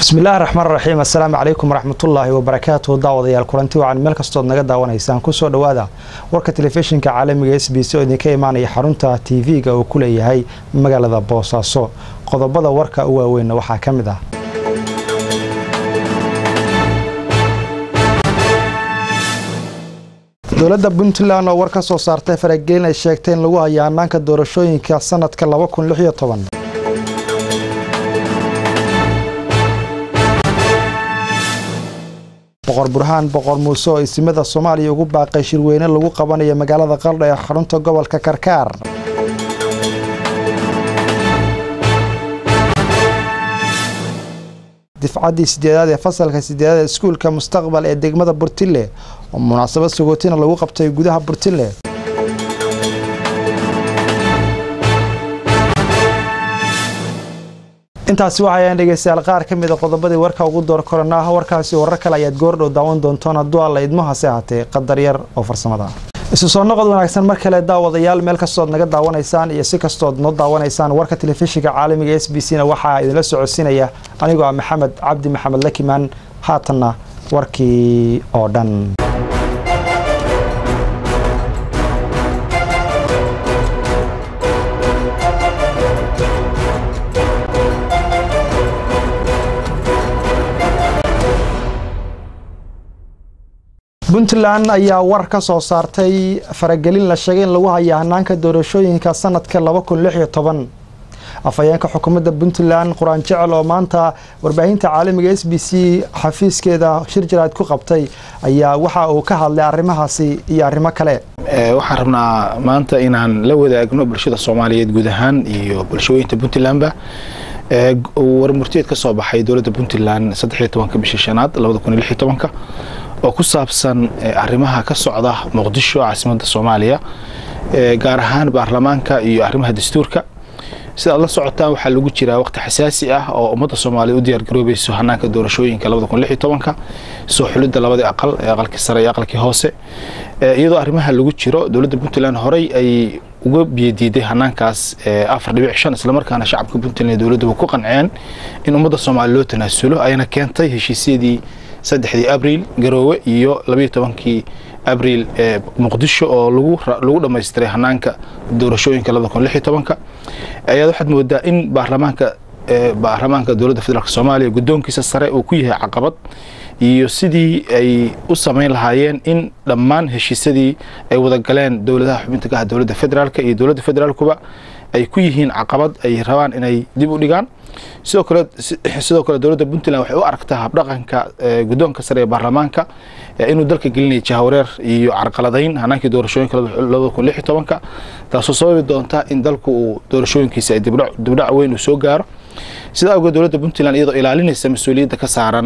bismillahi raxmaan raxiim assalaamu calaykum waraxmatullaahi wabarakaatuhu daawadayaal kulanti wacan meel kastood naga daawanaysaan kusoo dhowaada warka telefishinka caalamiga s b c oo idinka imaanaya xarunta tv-ga uu ku leeyahay magaalada boosaaso qodobada warka u waaweynna waxaa ka mid ah dowladda puntland oo war ka soo saartay faragelin ay sheegtay in lagu hayo hanaanka doorashooyinka sanadka boqor burhaan boqor muuse oo isimada soomaaliya ugu baaqay shirweyne lagu qabanayo magaalada qaldha ee xarunta gobolka karkaar difcaddii sideedaad ee fasalka sideedaad ee iskuulka mustaqbal ee degmada burtille oo munaasabad sagootina lagu qabtay gudaha burtille intaasi waxaayaan dhegeystayaal qaar ka mida qodobadii warka ugu door koranaa warkaasi warar kale ayaad goordhow daawan doontoon hadduu alla idmo hase ahaatee qadar yar oo farsamada isu soo noqod wanaagsan mar kale daawadayaal meel kastood naga daawanaysaan iyo si kastood noo daawanaysaan warka telefishinka caalamiga s b c na waxaa idinla socodsiinaya anigoo ah maxamed cabdi maxamed lakimaan haatanna warkii oo dhan puntland ayaa war ka soo saartay faragelin la sheegay in lagu haya hanaanka doorashooyinka sanadka afhayeenka xukuumadda puntland qur-aan jecel oo maanta warbaahinta caalamiga s b c xafiiskeeda shir jaraad ku qabtay ayaa waxa uu ka hadlay arrimahaasi iyo arrimo kale waxaan rabnaa maanta inaan la wadaagno bulshada soomaaliyeed guud ahaan iyo bulshooyinta puntlandba warmurtiyeed ka soo baxay dowladda puntland saddexiyo tobanka bisha shanaad labada kun iyo lix iyo tobanka oo ku saabsan arrimaha ka socda muqdisho caasimadda soomaaliya gaar ahaan baarlamaanka iyo arrimaha dastuurka sidaad la socotaan waxaa lagu jiraa waqti xasaasi ah oo ummadda soomaaliya u diyaargaroobayso hanaanka doorashooyinka labada kun lix iyo tobanka soo xulidda labadii aqal ee aqalkii sare iyo aqalkii hoose iyadoo arrimaha lagu jiro dowladda puntland horey ay uga biyadiiday hanaankaas afar dhibic shan islamarkaana shacabka puntland iyo dowladduba ku qanceen in ummadda soomaaliya loo tanaasulo ayna keentay heshiisyadii saddexdii abriil garoowe iyo labayo tobankii abriil ee muqdisho oo lagu dhammaystiray hanaanka doorashooyinka labada kun lix iyo tobanka ayaad waxaad moodaa in baarlamaanka baarlamaanka dowladda federaalk soomaaliya guddoonkiisa sare uu ku yahay caqabad iyo sidii ay u samayn lahaayeen in dhammaan heshiisyadii ay wada galeen dowladaha xubinta ka ah dowladda federaalka iyo dowladda federaalkuba ay ku yihiin caqabad ay rabaan inay dib u dhigaan sidoo kale sidoo kale dowladda puntland waxay u aragtaa habdhaqanka guddoonka sare ee baarlamaanka inuu dalka gelinaya jahawareer iyo carqaladayn hanaankii doorashooyinka labada kun lix iyo tobanka taasoo sababi doonta in dalku uu doorashooyinkiisa ay dibdhac weyn uu soo gaaro sidaa awgeed dowladda puntland iyadoo ilaalinaysa mas-uuliyadda ka saaran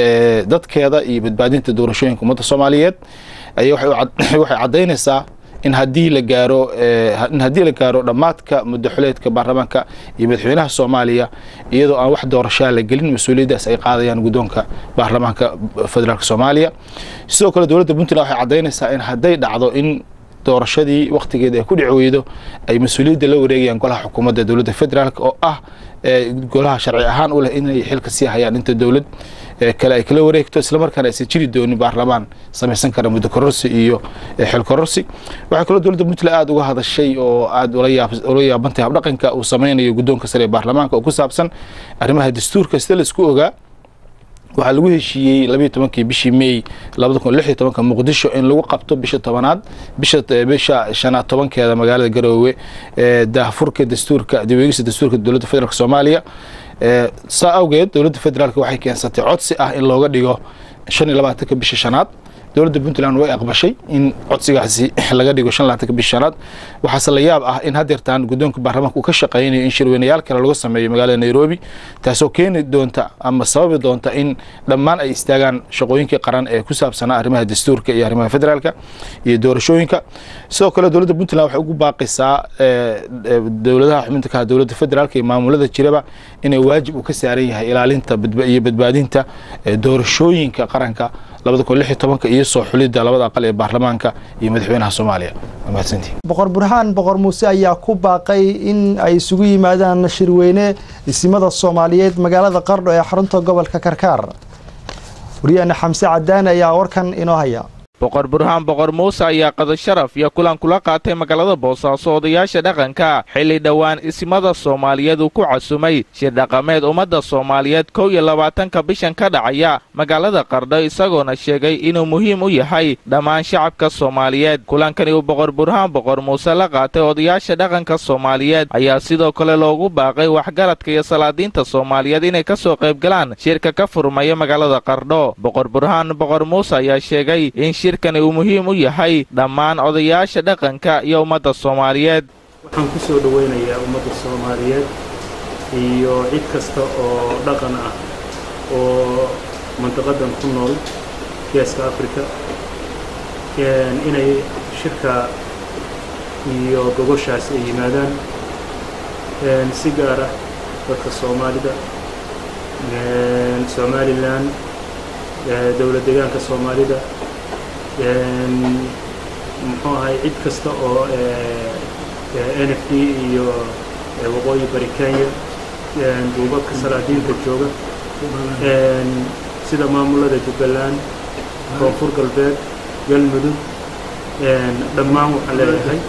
dadkeeda iyo badbaadinta doorashooyinka ummadda soomaaliyeed ayaa waxay caddaynaysaa in haddii la gaaro in haddii la gaaro dhammaadka muddo xuleedka baarlamaanka iyo madaxweynaha soomaaliya iyadoo aan wax doorashaa la gelin mas-uuliyaddaas ay qaadayaan guddoonka baarlamaanka federaalk soomaaliya sidoo kale dowladda puntland waxay caddaynaysaa in hadday dhacdo in doorashadii wakhtigeeda ay ku dhici weydo ay mas-uuliyadda la wareegayaan golaha xukuumadda dowladda federaalk oo ah golaha sharci ahaan u leh inay xilka sii hayaan inta dowlad kale ay kala wareegto islamarkaana aysan jiri doonin baarlamaan samaysan kara muddo kororsi iyo xil kororsi waxay kaloo dowladda puntland aada uga hadashay oo aada ula yaabantay habdhaqanka uu sameynayo guddoonka sare ee baarlamaanka oo ku saabsan arrimaha dastuurka sida laisku ogaa waxaa lagu heshiiyey labayo tobankii bishii may labada kun lix iyo tobanka muqdisho in lagu qabto bisha tobanaad bisha bisha shanaad tobankeeda magaalada garoowe daahfurka dastuurka diweegista dastuurka dowladda federaalk soomaaliya saa awgeed dowladda federaalk waxay keensatay codsi ah in looga dhigo shan iyo labaatanka bisha shanaad dowladda puntland way aqbashay in codsigaasi laga dhigo shan labaatanka bisha shanaad waxaase la yaab ah in hadeertaan guddoonka baarlamaanka uu ka shaqaynayo in shirweynayaal kale lagu sameeyo magaalada nairobi taasoo keeni doonta ama sababi doonta in dhammaan ay istaagaan shaqooyinkii qaran ee ku saabsanaa arrimaha dastuurka iyo arrimaha federaalka iyo doorashooyinka sidoo kale dowladda puntland waxay ugu baaqaysaa dowladaha xubinta ka ah dowladda federaalka iyo maamulada jiraba inay waajib uu ka saaran yahay ilaalinta iyo badbaadinta doorashooyinka qaranka labada kun lix iyo tobanka iyo soo xulidda labada aqal ee baarlamaanka iyo madaxweynaha soomaaliya waa mahadsantihin boqor burhaan boqor muuse ayaa ku baaqay in ay isugu yimaadaan shirweyne isimada soomaaliyeed magaalada qardho ee xarunta gobolka karkaar wariyaheena xamse cadaane ayaa warkan inoo haya boqor burhaan boqor muuse ayaa qada sharaf iyo kulan kula qaatay magaalada boosaaso odayaasha dhaqanka xilli dhowaan isimada soomaaliyeed uu ku casumay shir dhaqameed ummadda soomaaliyeed kow iyo labaatanka bishan ka dhacaya magaalada qardho isagoona sheegay inuu muhiim u yahay dhammaan shacabka soomaaliyeed kulankani uu boqor burhaan boqor muuse la qaatay odayaasha dhaqanka soomaaliyeed ayaa sidoo kale loogu baaqay waxgaradka iyo salaadiinta soomaaliyeed inay ka soo qaybgalaan shirka ka furmaya magaalada qardho boqor burhaan boqor muuse ayaa sheegay in shirkani uu muhiim u yahay dhammaan odayaasha dhaqanka iyo ummadda soomaaliyeed waxaan ku soo dhowaynayaa ummadda soomaaliyeed iyo cid kasta oo dhaqan ah oo mandiqadan ku nool geeska africa inay shirka iyo gogoshaas ay yimaadaan si gaar ah dadka soomaalida somalilan dowlad deegaanka soomaalida muxuu ahay cid kasta oo n f d iyo waqooyi bari kenya duubabka salaadiinta jooga sida maamulada jubbaland koonfur galbeed galmudug dhammaan waxaan leeyahay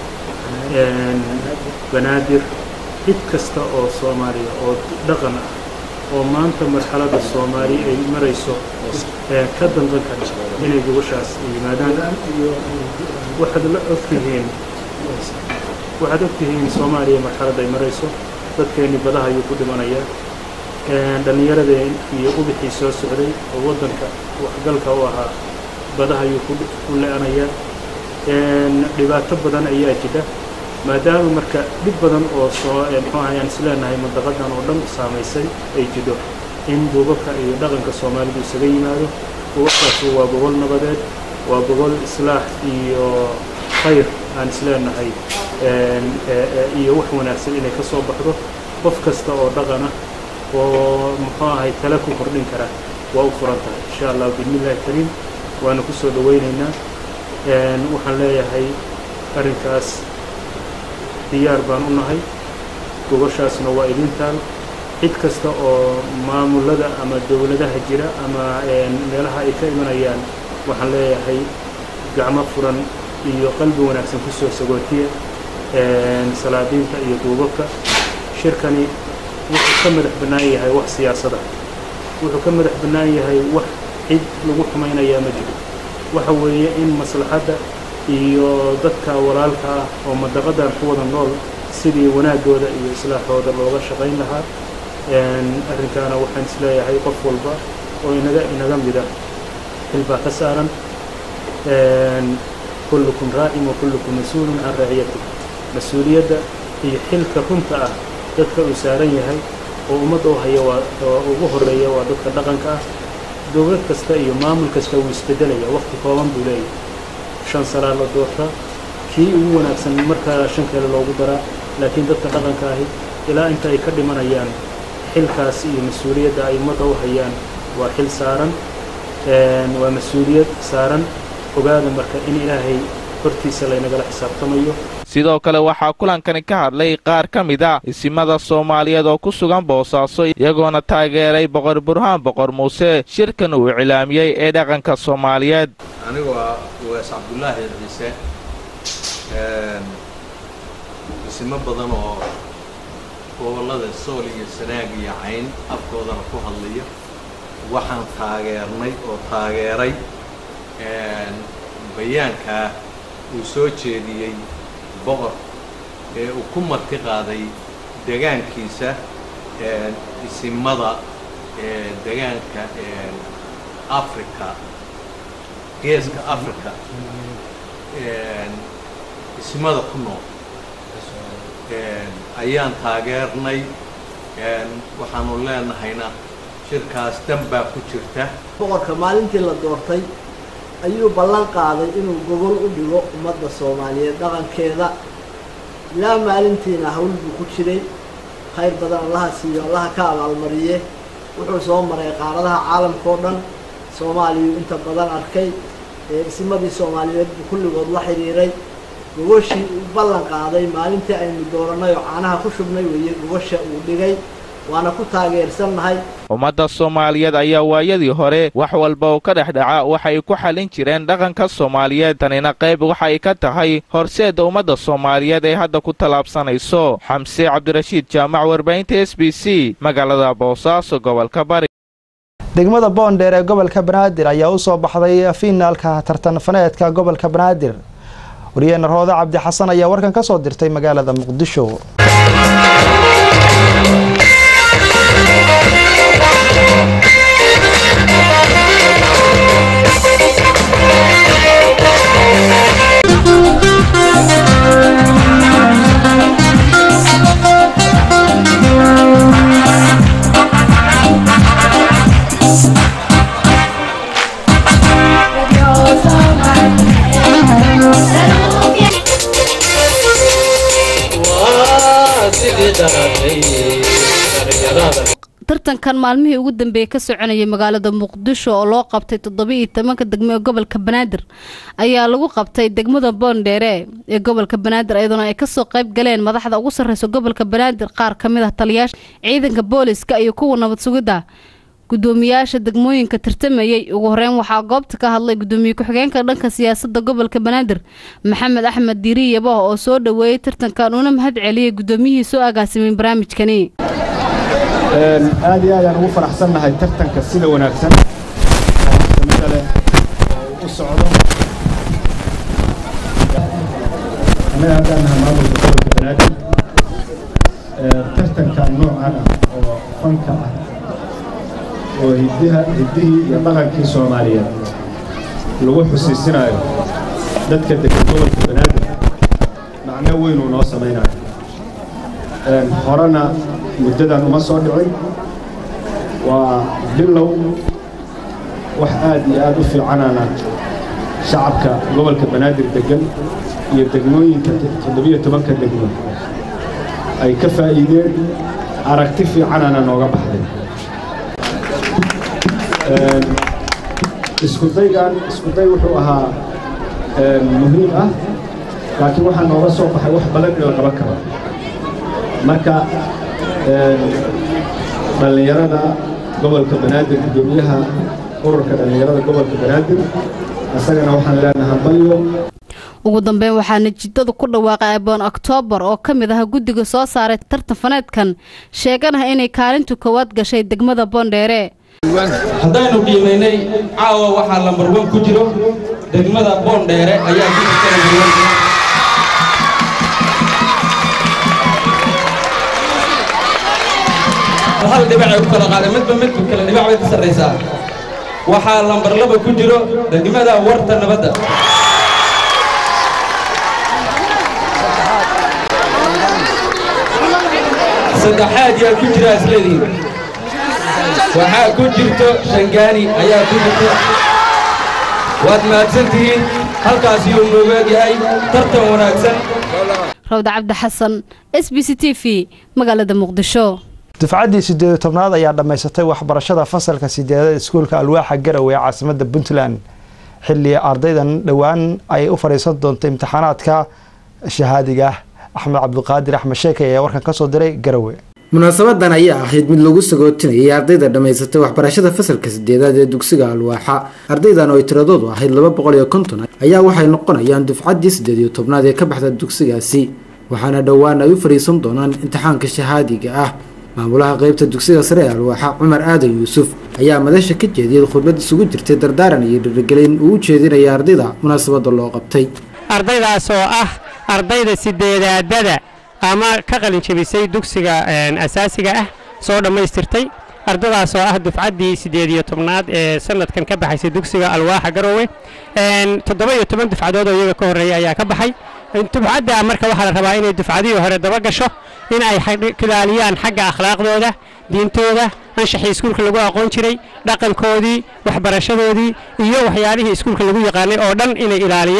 banaadir cid kasta oo soomaaliya oo dhaqan ah oo maanta marxaladda soomaali ay marayso ka danqan kara inay gogoshaas yimaadaan waxaad la ogtihiin waxaad ogtihiin soomaaliya marxaladda ay marayso dadkeenni badaha ayuu ku dhimanayaa dhallinyaradeen iyo ubixii soo socday oo waddanka waxgalka u ahaa badaha ayuu ku le-anayaa dhibaato badan ayaa jidha maadaama marka dhib badan oo soo muxuu ahay aan isleenahay mandaqadan oo dhan saamaysay ay jidho in duubabka iyo dhaqanka soomaalidu isaga yimaado duubabkaasi waa gobol nabadeed waa gobol islaax iyo khayr aan isleenahay iyo wax wanaagsan inay ka soo baxdo qof kasta oo dhaqan ah oo muxuu ahay tale ku kordhin kara waa u furan tahay insha allah bismillahi kariim waana ku soo dhowaynaynaa waxaan leeyahay arrinkaas diyaar baan u nahay gogoshaasna waa idin taal cid kasta oo maamulada ama dowladaha jira ama meelaha ay ka imanayaan waxaan leeyahay gacmo furan iyo qalbi wanaagsan ku soo sagootiya salaadiinta iyo duubabka shirkani wuxuu ka madax bannaan yahay wax siyaasada wuxuu ka madax bannaan yahay wax cid lagu xumaynayaa ma jiro waxa weeye in maslaxadda iyo dadka walaalka ah oo mandaqadan ku wada nool sidii wanaaggooda iyo islaaxooda looga shaqayn lahaa arrinkaana waxaan isleeyahay qof walba oo inaga inaga mida xilbaa ka saaran kullukum raacin wa kullukum mas-uulun can raaciyati mas-uuliyadda iyo xilka runta ah dadka uu saaran yahay oo ummadda u haya waa ugu horreeya waa dadka dhaqanka ah dowlad kasta iyo maamul kasta wuu isbedelaya waqti kooban buu leeyahay shan salaa la doortaa kii ugu wanaagsan markaa shan kale loogu daraa laakiin dadka dhaqanka ahi ilaa inta ay ka dhimanayaan xilkaas iyo mas-uuliyadda ay ummadda u hayaan waa xil saaran waa mas-uuliyad saaran ogaada marka in ilaahay hortiisa laynagala xisaabtamayo sidoo kale waxaa kulankani ka hadlay qaar ka mid a isimada soomaaliyeed oo ku sugan boosaaso iyagoona taageeray boqor burhaan boqor muuse shirkan uu iclaamiyey ee dhaqanka soomaaliyeed anigu waa ugaas cabdullaahi ciise isimo badan oo gobollada sool iyo sanaag iyo cayn afkoodana ku hadlaya waxaan taageernay oo taageeray bayaankaa uu soo jeediyey boqor ee uu ku marti qaaday degaankiisa isimada degaanka africa geeska africa isimada ku nool ayaan taageernay waxaanu leenahayna shirkaas dan baa ku jirta boqorka maalintii la doortay ayuu ballan qaaday inuu gogol u dhigo ummadda soomaaliyeed dhaqankeeda ilaa maalintiina hawl buu ku jiray khayr badan allaha siiyo allaha ka abaalmariye wuxuu soo maray qaaradaha caalamka oo dhan soomaaliyu inta badan arkay isimadii soomaaliyeed buu kulligood la xidhiiray gogoshii uu ballan qaaday maalintii aynu doorannay oo caanaha ku shubnay weeye gogosha uu dhigay waana ku taageersannahay ummadda soomaaliyeed ayaa waayadii hore wax walba oo ka dhex dhaca waxay ku xallin jireen dhaqanka soomaaliyeed tanina qayb waxay ka tahay horseedda ummadda soomaaliyeed ee hadda ku tallaabsanayso xamse cabdirashiid jaamac warbaahinta s b c magaalada boosaaso gobolka bari degmada boondheer ee gobolka banaadir ayaa u soo baxday fiinaalka tartanfaneedka gobolka banaadir wariyeena rooda cabdi xasan ayaa warkan ka soo dirtay magaalada muqdisho tartankan maalmihii ugu dambeeyey ka soconayay magaalada muqdisho oo loo qabtay toddoba-iyo tobanka degmo ee gobolka banaadir ayaa lagu qabtay degmada boondheere ee gobolka banaadir iyadoona ay kasoo qayb galeen madaxda ugu sarreysa gobolka banaadir qaar ka mid ah taliyaasha ciidanka booliska iyo kuwa nabad sugidda gudoomiyaasha degmooyinka tartamayey ugu horeyn waxaa goobta ka hadlay gudoomiye ku-xigeenka dhanka siyaasadda gobolka banaadir maxamed axmed diiri yabaho oo soo dhoweeyey tartankan una mahad celiyey gudoomiyihii soo agaasimay barnaamijkani aad iyo aadaan ugu faraxsannahay tartanka sida wanaagsan samida leh oo u socdo annaga haddaan nahay maamulka gobolka banaadir tartanka noocan ah oo fanka ah oo hiddiha hiddihii iyo dhaqankii soomaaliyeed lagu xusiisinayo dadka degan gobolka banaadir macno weynuu noo samaynayo horena muddadan uma soo dhicin waa bilow wax aad iyo aad u fiicanana shacabka gobolka banaadir deggan iyo degmooyinka toddobiyo tobanka degmo ay ka faa'iideen aragti fiicanana nooga baxday iskudaygan iskuday wuxuu ahaa muhiim ah laakiin waxaa nooga soo baxay wax badan in la qaban karo marka dhallinyarada gobolka banaadir gudoomiyaha ururka dhallinyarada gobolka banaadir isagana waxaan leenahay balyo ugu dambeyn waxaa natiijada ku dhawaaqay aboon oktoobar oo ka mid ah guddiga soo saaray tartan faneedkan sheeganah inay kaalintu koowaad gashay degmada boondheere haddaynu qiimaynay caawa waxaa lambar wan ku jiro degmada boondheere ayaa ku jirta lambar wan hal dhibacay ku kala qaaday midba midka kale dhibac bay ka sarraysaa waxaa lambar laba ku jiro degmada warta nabadda saddexaad yaa ku jira isleedihiin waxaa ku jirto shangaani ayaa ku jirto waad mahadsantihiin halkaas yuu noogaag yahay tartan wanaagsan rawda cabdi xasan s b c t v magaalada muqdisho dufcaddii sideed tobnaad ayaa dhammaysatay waxbarashada fasalka sideedada iskuulka alwaaxa garowe ee caasimada puntland xilli ardaydan dhowaan ay u fadhiisan doonto imtixaanaadka shahaadiga axmed cabdiqaadir axmed sheekay ayaa warkan kasoo diray garowe munaasabadan ayaa ahayd mid lagu sagootinayay ardayda dhammaysatay waxbarashada fasalka sideedaad ee dugsiga alwaaxa ardaydan oo ay tiradoodu ahayd laba boqol iyo konton ayaa waxay noqonayaan dufcaddii sideed iyo tobnaad ee ka baxda dugsigaasi waxaana dhowaan ay u fadhiisan doonaan imtixaanka shahaadiga ah maamulaha qeybta dugsiga sare ee alwaaxa cumar aadan yuusuf ayaa madasha ka jeediyay khudbad isugu jirtay dardaaran iyo dhiirigelin uu u jeedinaya ardayda munaasabada loo qabtay ardaydaas oo ah ardayda sideedaadada ama ka qalin jebisay dugsiga asaasiga ah soo dhammaystirtay ardadaas oo ah dufcaddii siddeed iyo tobnaad ee sanadkan ka baxaysay dugsiga alwaaxa garoowe toddoba iyo toban dufcadood oo iyaga ka horreeya ayaa ka baxay dufcadda marka waxaa la rabaa inay dufcadihii hore daba gasho in ay ilaaliyaan xagga akhlaaqdooda diintooda anshaxii iskuulka lagu aqoon jiray dhaqankoodii waxbarashadoodii iyo waxyaalihii iskuulka lagu yaqaanay oo dhan inay ilaaliyaan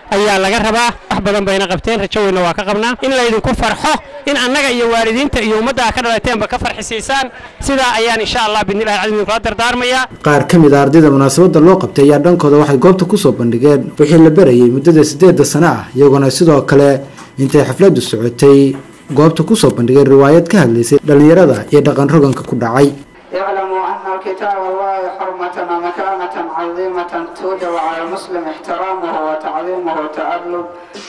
ayaa laga rabaa wax badan bayna qabteen rajo weyna waa ka qabnaa in laydinku farxo in annaga iyo waalidiinta iyo ummadda ka dhalateenba ka farxisiisaan sidaa ayaan insha allah bidnillahi cazim kula dardaarmayaa qaar ka mid a ardayda munaasabadda loo qabtay ayaa dhankooda waxay goobta kusoo bandhigeen wixii la barayay muddada siddeedda sano ah iyagoona sidoo kale intay xafladdu socotay goobta kusoo bandhigeen riwaayad ka hadlaysay dhallinyarada iyo dhaqan roganka ku dhacay اعلموا أن الكتاب الله حرمة ومكانة عظيمة توجب على المسلم احترامه وتعظيمه وتأدب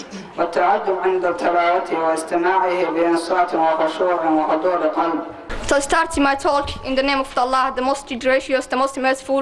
والتعجب عند تلاوته واستماعه بإنصات وخشوع وحضور قلب So starting my talk in the name of Allah, the most gracious, the most merciful.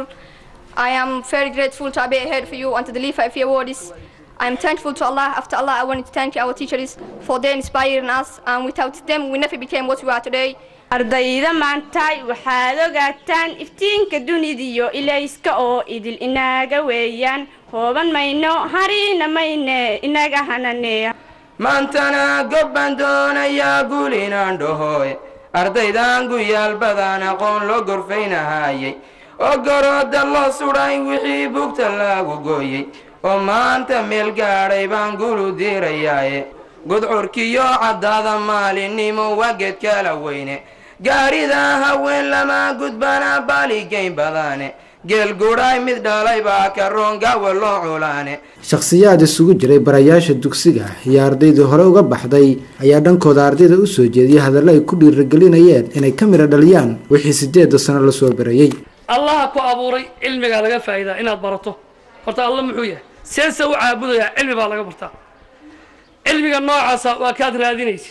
I am very grateful to be here for you and to the Khalifa of your words. I am thankful to Allah. After Allah, I wanted to thank our teachers for their inspiring us, and without them, we never became what we are today. ardayda maantay waxaad ogaataan iftiinka dunidiyo ilayska oo idil inaaga weeyaan hooban mayno harina mayne inaga hananeeya maantana gobbaan doonayaa guul inaan dhahoy ardaydan guyaal badan aqoon loo gorfaynahayay oo garooda loo sudhay wixii bugta lagu gooyey oo maanta meel gaadhay baan gulu diirayaaye gudcurkiyo caddaada maalinimo waa geed kala weyne gaarida haween lama gudbana baaligayn badane geel gudhay mid dhalay baa karoon gaawa loo culaane shakhsiyaad isugu jiray barayaasha dugsiga iyo ardaydii hore uga baxday ayaa dhankooda ardayda u soo jeediyay hadallo ay ku dhiirigelinayeen inay ka midha dhaliyaan wixii siddeedda sano la soo barayey allaha ku abuuray cilmigaa laga faa'iidaa inaad barato horta alla muxuu yahay seese u caabudayaa cilmi baa laga bartaa cilmiga noocaasa waa kaad raadinaysid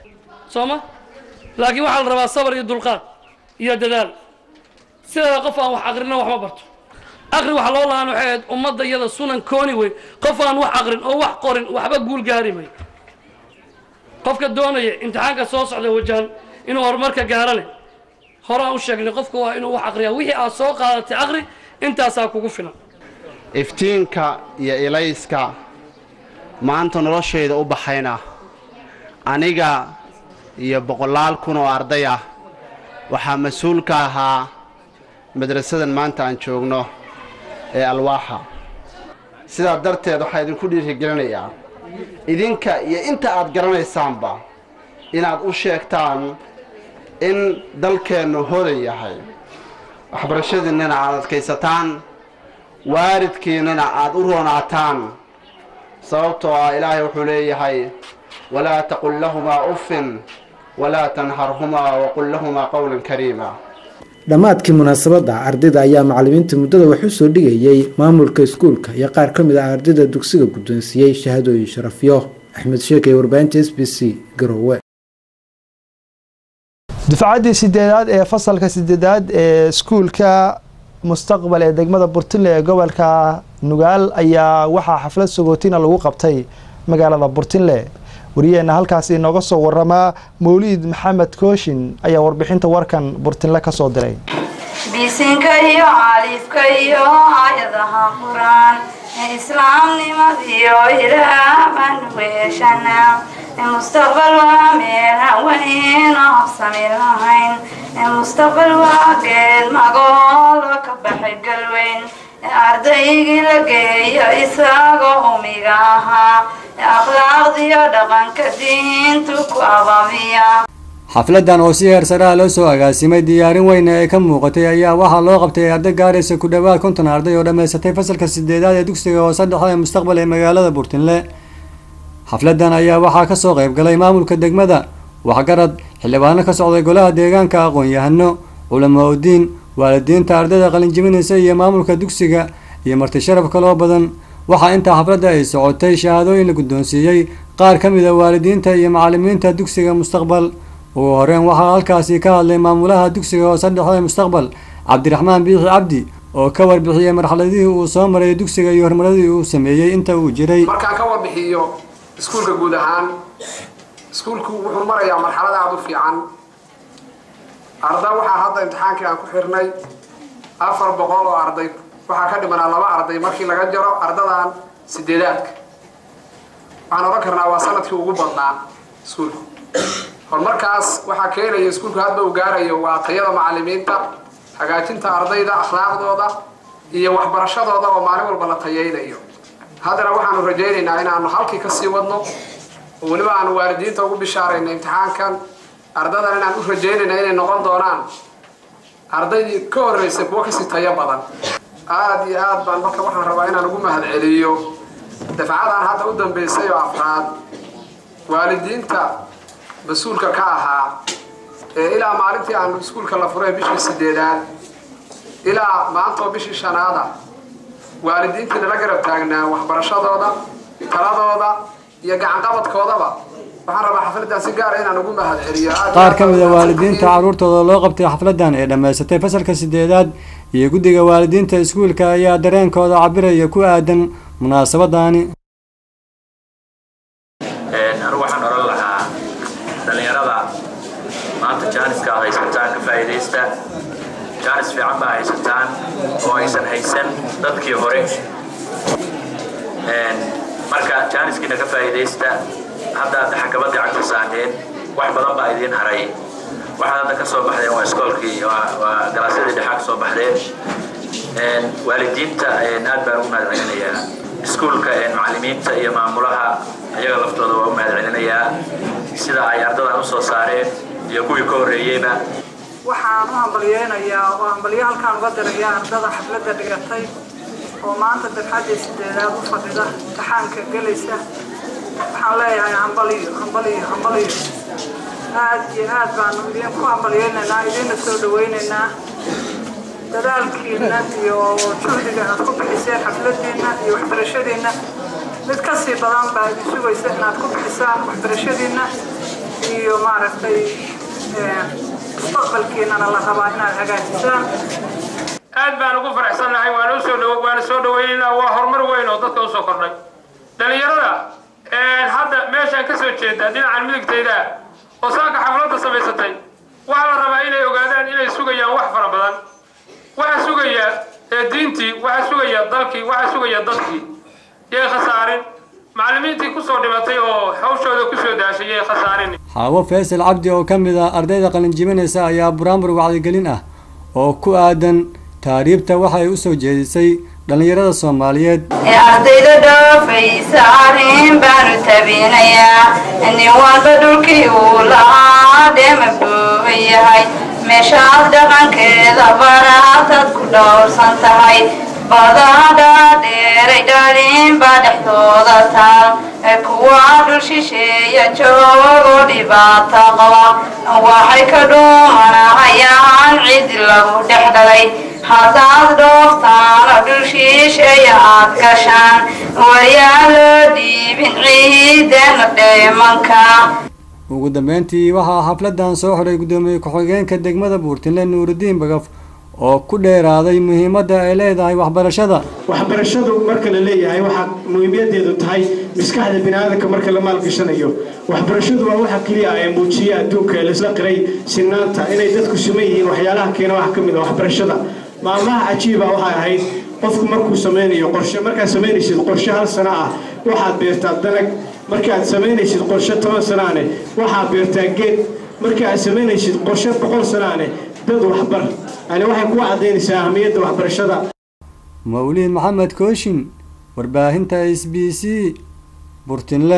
soo ma laakiin waxaa la rabaa sabar iyo dulqaad iyo dadaal sideeda qof aan wax aqrina wax ma barto aqri waxa loo lahaan waxay ahayd ummadda iyada sunan kooni wey qof aan wax aqrin oo wax qorin waxba guul gaari mayo qofka doonaya imtixaanka soo socda wajahan inuu horumarka gaarane horaan u sheegnay qofka waa inuu wax aqriyaa wixii aad soo qaadatay aqri intaasaa kugu filan iftiinka iyo ilayska maanta noloshayda u baxayna aniga iyo boqolaal kun oo arday ah waxaa mas-uul ka ahaa madrasadan maanta aan joogno ee alwaaxa sidaa darteed waxaa idinku dhiirigelinayaa idinka iyo inta aad garanaysaanba inaad u sheegtaan in dalkeennu hodan yahay waxbarashadiinnana aad adkaysataan waalidkiinnana aad u roonaataan sababtoo ah ilaahay wuxuu leeyahay walaa taqul lahumaa uffin walaa tanharhumaa waqul lahumaa qowlan kariima dhammaadkii munaasabadda ardayda ayaa macallimiinta muddada wax u soo dhigayay maamulka iskuulka iyo qaar ka mid ah ardayda dugsiga guddoonsiiyey shahaadooyin sharafyo axmed sheekay warbaahinta s b c garowe dufcaddii sideedaad ee fasalka sideedaad ee iskuulka mustaqbal ee degmada burtinle ee gobolka nugaal ayaa waxaa xaflad sagootina lagu qabtay magaalada burtinle wariyeenna halkaas inooga soo waramaa mawliid maxamed kooshin ayaa warbixinta warkan burtinle ka soo diray bisinka iyo caalifka iyo aayadaha qur-aan ee islaamnimadiyo ilaah baan weeshana ee mustaqbal waa meel haweyn oo habsami lahayn ee mustaqbal waa geed magoolo ka baxay galweyn ee ardaygii la geeyo isagoo umiga ahaa ee akhlaaqdiyo dhaqanka diintu ku ababiya xafladan oo si heer saraha loo soo agaasimay diyaarin weyne ee ka muuqatay ayaa waxaa loo qabtay arday gaaraysa ku dhowaad konton arday oo dhammaysatay fasalka sideedaad ee dugsiga hoose dhexe ee mustaqbal ee magaalada burtinle xafladan ayaa waxaa kasoo qayb galay maamulka degmada waxgarad xildhibaano ka socday golaha deegaanka aqoon-yahano culamaa udiin waalidiinta ardayda qalinjibinaysa iyo maamulka dugsiga iyo marti sharaf kaloo badan waxaa intaa xafladda ay socotay shahaadooyin la guddoonsiiyey qaar ka mid a waalidiinta iyo macalimiinta dugsiga mustaqbal ugu horeyn waxaa halkaasi ka hadlay maamulaha dugsiga hoose dhexe mustaqbal cabdiraxmaan biixi cabdi oo ka warbixiyey marxaladihii uu soo maray dugsiga iyo horumaradii uu sameeyey inta uu jiray markaan ka warbixiyo iskuulka guud ahaan iskuulku wuxuu marayaa marxalad aada u fiican arda waxaa hadda imtixaankii aan ku xirnay afar boqol oo arday waxaa ka dhimanaa laba arday markii laga jaro ardadan sideedaadka waxaan odhan karnaa waa sanadkii ugu badnaa iskuulku horumarkaas waxaa keenaya iskuulku hadda uu gaarayo waa tayada macalimiinta hagaajinta ardayda akhlaaqdooda iyo waxbarashadooda oo maalin walba la tayaynayo haddana waxaanu rajaynaynaa inaanu halkii ka sii wadno oo weliba aanu waalidiinta ugu bishaarayna imtixaankan ardadan inaan u rajaynayna inay noqon doonaan ardaydii ka horreysay kuwo kasii tayo badan aada iyo aad baan marka waxaan rabaa inaan ugu mahadceliyo dafcadan hadda u dambeysay oo afraad waalidiinta mas-uulka ka ahaa ee ilaa maalintii aanu iskuulka la furay bishii sideedaad ilaa maantoo bishii shanaada waalidiintii nala garab taagnaa waxbarashadooda taladooda iyo gacanqabadkoodaba waxaan rabaa xafladdan si gaara inaan ugu mahadceliyo qaar ka mid a waalidiinta carruurtooda loo qabtay xafladdan ee dhammaysatay fasalka sideedaad iyo guddiga waalidiinta iskuulka ayaa dareenkooda cabiraya ku aadan munaasabadaani anigu waxaan oran lahaa dhallinyarada maanta jaaniska aad haysataan ka faa'iidaysta jaanis fiican baa haysataan oo aysan haysan dadkii hore marka jaaniskiina ka faa'iidaysta hadda aad xakabadii cagta saarteen wax badan baa idiin haray waxaad hadda ka soo baxdeen waa iskoolkii waa galaasyadii dhexaa ka soo baxdeen waalidiinta aad baan ugu mahadcelinayaa iskuulka macallimiinta iyo maamulaha iyaga laftooda waa u mahadcelinayaa sida ay ardadan usoo saareen iyo kuwii ka horreeyeyba waxaan u hambalyeynayaa oo hambalyo halkaan uga dirayaa ardada xafladda dhigatay oo maanta dafxaddii sideedaad u fadhida imtixaanka gelaysa waxaan leeyahay hambaliyo hambaliyo hambaliyo aad iyo aad baanu idinku hambalyeynaynaa idiinna soo dhawaynaynaa dadaalkiina iyo juhdiga aad ku bixiseen xafladiina iyo waxbarashadiina mid ka sii badan baa idin sugaysa inaad ku bixisaan waxbarashadiina iyo maaragtay mustaqbalkiinana la rabaa inaad hagaajisaan aad baan ugu faraxsannahay waana usoo dhow waana soo dhawaynaynaa waa horumar weyn oo dadka usoo kordhay dhallinyarada hadda meeshaan ka soo jeeda dhinacan midigtayda oo saaka xafladda samaysatay waxaa la rabaa inay ogaadaan inay sugayaan wax fara badan waxaa sugaya diintii waxaa sugaya dalkii waxaa sugaya dadkii yay khasaarin macallimiintii kusoo dhimatay oo hawshooda kusoo daashay yay khasaarin xaawo faysal cabdi oo ka mid ah ardayda qalinjibinaysa ayaa buraanbur wacyigelin ah oo ku aadan taariibta waxay u soo jeedisay dhallinyarada soomaaliyeed ee ardayda dhoofaysa arrin baanu tabinayaa nin walba dhulkii uu lahaa dheema booban yahay meeshaad dhaqankeeda baraatad ku dhowrsan tahay badada dheeray dhalin baa dhexdooda taal ee kuwa dhul shisheeya joogo dhibaato qaba waxay ka dhuumanahayaan cid lagu dhex dhalay haddaad dhooftaana dhul shisheeya aad gashaan waryaa loo dhiibin ciidana dheemanka ugu dambeyntii waxaa xafladan soo xiray guddoomiye ku-xigeenka degmada buurtinle nuurudiin bagaf oo ku dheeraaday muhiimadda ay leedahay waxbarashada waxbarashadu marka la leeyahay waxaa muhiimadeedu tahay maskaxda biniaadanka marka la maalgashanayo waxbarashadu waa waxa keliya ee muujiya adduunka ee laisla qiray sinaanta inay dadku siman yihiin waxyaalaha keena wax ka mid a waxbarashada maalmaha cajiiba waxay ahayd qofku markuu samaynayo qorshe markaad samaynaysid qorshe hal sano ah waxaad beertaa dalag markaad samaynaysid qorshe toban sanaane waxaad beertaa geed marka aad samaynaysid qorshe boqol sanaane dad waxbar yani waxay kugu caddaynaysaa ahmiyadda waxbarashada mawliid maxamed kooshin warbaahinta s b c burtinle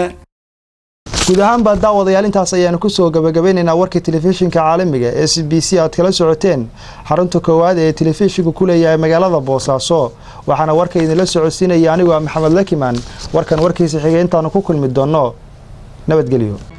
guud ahaanba daawadayaal intaas ayaanu kusoo gabagabeynaynaa warkii telefishinka caalamiga s b c aad kala socoteen xarunta koowaad ee telefishinku ku leeyahay magaalada boosaaso waxaana warka idinla socodsiinaya anigu ah maxamed lakiman warkan warkiisa xigay intaanu ku kulmi doonno nabadgelyo